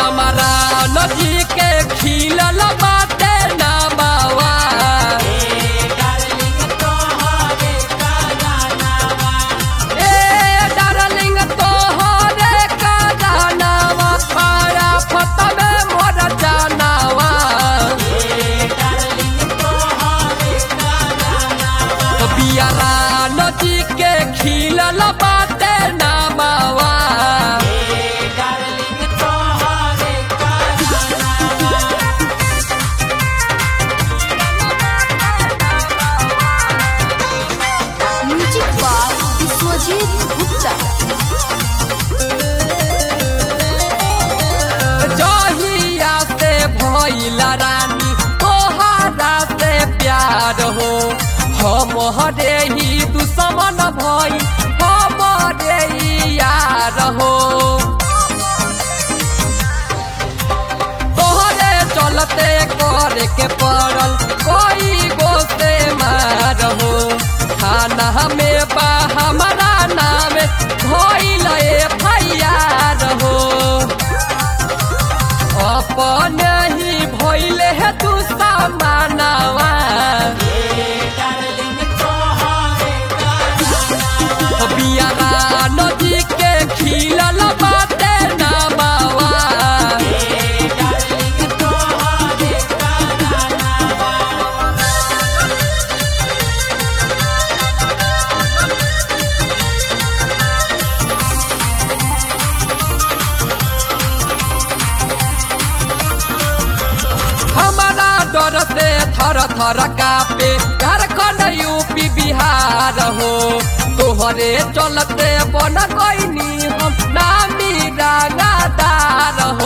चमरा नदी के खिलल बाटे नामावा ए डार्लिंग तोहरे कानावा पाया फतवे मोर जानावा बियारा नदी के खिलल बाटे नामावा म्यूजिक बाय विश्वजीत गुप्ता जहिया से भइल रानी तोहरा से प्यार हो हमरे ही दुश्मन भई हमरे ही यार हो तोहरे चलते करे के पड़ल कोई गो से मार हो थाना में बा हमारा नाम भइल एफआईआर हो अपने ही भइले है तू सामानवा बियारा नदी के खिलल बाटे नामावा हमारा डर से थर थर कापे झारखंड यूपी बिहार हो तोहरे चलते बन गईनी हम नामी रागादार